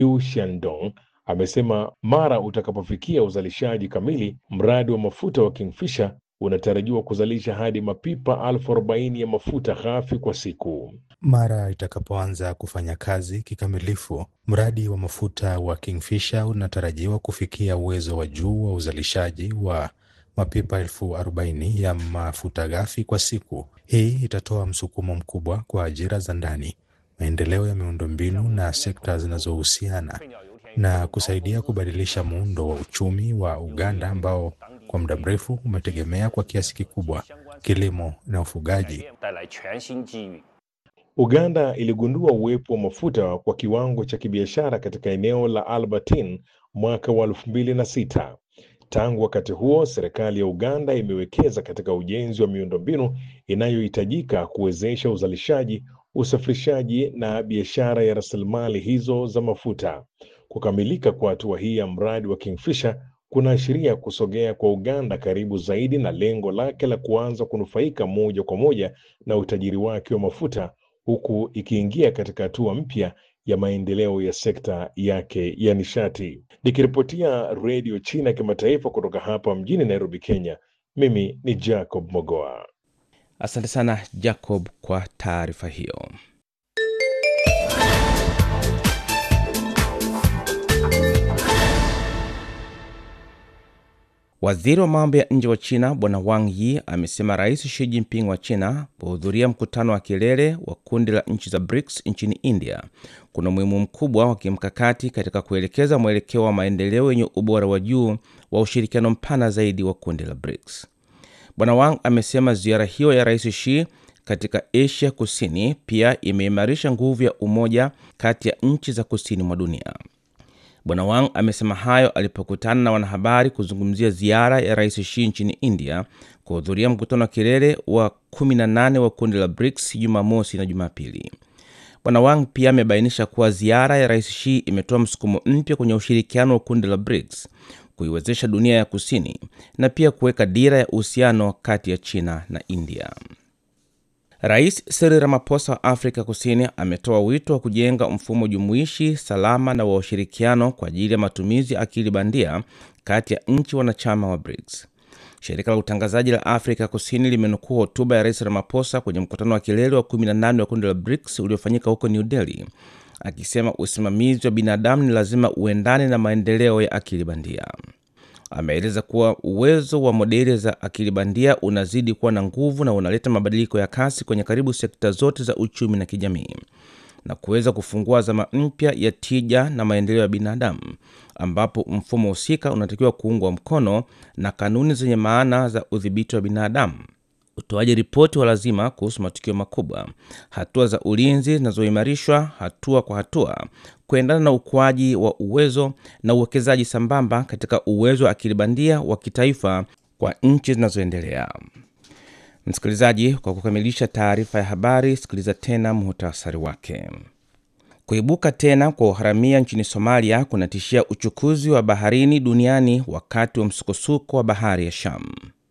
Yu Shandong amesema mara utakapofikia uzalishaji kamili, mradi wa mafuta wa Kingfisher unatarajiwa kuzalisha hadi mapipa elfu arobaini ya mafuta ghafi kwa siku. Mara itakapoanza kufanya kazi kikamilifu, mradi wa mafuta wa Kingfisher unatarajiwa kufikia uwezo wa juu wa uzalishaji wa mapipa elfu arobaini ya mafuta ghafi kwa siku. Hii itatoa msukumo mkubwa kwa ajira za ndani, maendeleo ya miundombinu na sekta zinazohusiana na kusaidia kubadilisha muundo wa uchumi wa Uganda ambao kwa muda mrefu umetegemea kwa kiasi kikubwa kilimo na ufugaji. Uganda iligundua uwepo wa mafuta kwa kiwango cha kibiashara katika eneo la Albertine mwaka wa elfu mbili na sita. Tangu wakati huo, serikali ya Uganda imewekeza katika ujenzi wa miundombinu inayohitajika kuwezesha uzalishaji, usafirishaji na biashara ya rasilimali hizo za mafuta. Kukamilika kwa hatua hii ya mradi wa Kingfisher kunaashiria kusogea kwa Uganda karibu zaidi na lengo lake la kuanza kunufaika moja kwa moja na utajiri wake wa mafuta huku ikiingia katika hatua mpya ya maendeleo ya sekta yake ya nishati. Nikiripotia Redio China ya Kimataifa kutoka hapa mjini Nairobi, Kenya, mimi ni Jacob Mogoa. Asante sana Jacob kwa taarifa hiyo. Waziri wa mambo ya nje wa China Bwana Wang Yi amesema Rais Xi Jinping wa China kuhudhuria mkutano wa kilele wa kundi la nchi za BRICS nchini India kuna umuhimu mkubwa wa kimkakati katika kuelekeza mwelekeo wa maendeleo yenye ubora wa juu wa ushirikiano mpana zaidi wa kundi la BRICS. Bwana Wang amesema ziara hiyo ya Rais Xi katika Asia Kusini pia imeimarisha nguvu ya umoja kati ya nchi za kusini mwa dunia. Bwana Wang amesema hayo alipokutana na wanahabari kuzungumzia ziara ya Rais Xi nchini India kuhudhuria mkutano wa kilele wa 18 wa kundi la BRICS Jumamosi na Jumapili. Bwana Wang pia amebainisha kuwa ziara ya Rais Xi imetoa msukumo mpya kwenye ushirikiano wa kundi la BRICS, kuiwezesha dunia ya kusini na pia kuweka dira ya uhusiano kati ya China na India. Rais Cyril Ramaphosa wa Afrika Kusini ametoa wito wa kujenga mfumo jumuishi, salama na wa ushirikiano kwa ajili ya matumizi ya akili bandia kati ya nchi wanachama wa BRICS. Shirika la utangazaji la Afrika Kusini limenukuu hotuba ya Rais Ramaphosa kwenye mkutano wa kilele wa 18 wa kundi la BRICS uliofanyika huko New Delhi, akisema usimamizi wa binadamu ni lazima uendane na maendeleo ya akili bandia. Ameeleza kuwa uwezo wa modeli za akili bandia unazidi kuwa na nguvu na unaleta mabadiliko ya kasi kwenye karibu sekta zote za uchumi na kijamii na kuweza kufungua zama mpya ya tija na maendeleo ya binadamu, ambapo mfumo husika unatakiwa kuungwa mkono na kanuni zenye maana za udhibiti wa binadamu, utoaji ripoti wa lazima kuhusu matukio makubwa, hatua za ulinzi zinazoimarishwa hatua kwa hatua kuendana na ukuaji wa uwezo na uwekezaji sambamba katika uwezo wa akili bandia wa kitaifa kwa nchi zinazoendelea. Msikilizaji, kwa kukamilisha taarifa ya habari, sikiliza tena muhtasari wake. Kuibuka tena kwa uharamia nchini Somalia kunatishia uchukuzi wa baharini duniani wakati wa msukosuko wa bahari ya Sham.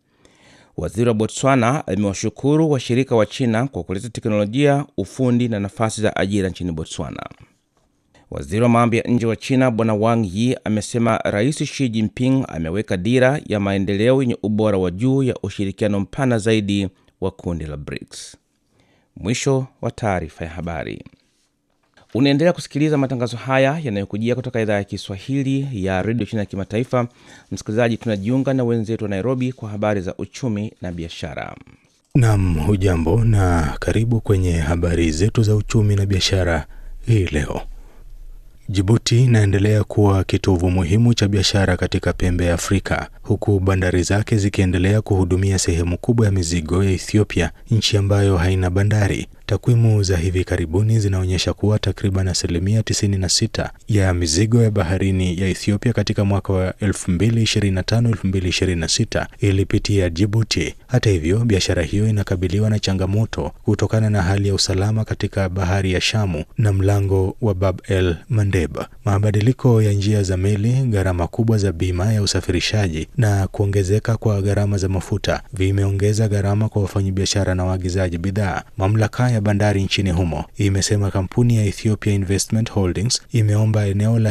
Waziri wa Botswana amewashukuru washirika wa China kwa kuleta teknolojia, ufundi na nafasi za ajira nchini Botswana. Waziri wa mambo ya nje wa China Bwana Wang Yi amesema Rais Xi Jinping ameweka dira ya maendeleo yenye ubora wa juu ya ushirikiano mpana zaidi wa kundi la BRICS. Mwisho wa taarifa ya habari. Unaendelea kusikiliza matangazo haya yanayokujia kutoka idhaa ya Kiswahili ya redio China ya kimataifa. Msikilizaji, tunajiunga na wenzetu wa Nairobi kwa habari za uchumi na biashara. Nam, hujambo na karibu kwenye habari zetu za uchumi na biashara hii leo. Jibuti inaendelea kuwa kitovu muhimu cha biashara katika pembe ya Afrika huku bandari zake zikiendelea kuhudumia sehemu kubwa ya mizigo ya Ethiopia, nchi ambayo haina bandari. Takwimu za hivi karibuni zinaonyesha kuwa takriban asilimia 96 ya mizigo ya baharini ya Ethiopia katika mwaka wa 2025-2026 ilipitia Djibouti. Hata hivyo, biashara hiyo inakabiliwa na changamoto kutokana na hali ya usalama katika bahari ya Shamu na mlango wa Bab el Mandeb. Mabadiliko ya njia za meli, gharama kubwa za bima ya usafirishaji na kuongezeka kwa gharama za mafuta vimeongeza gharama kwa wafanyabiashara na waagizaji bidhaa. Mamlaka ya ya bandari nchini humo imesema kampuni ya Ethiopia Investment Holdings imeomba eneo la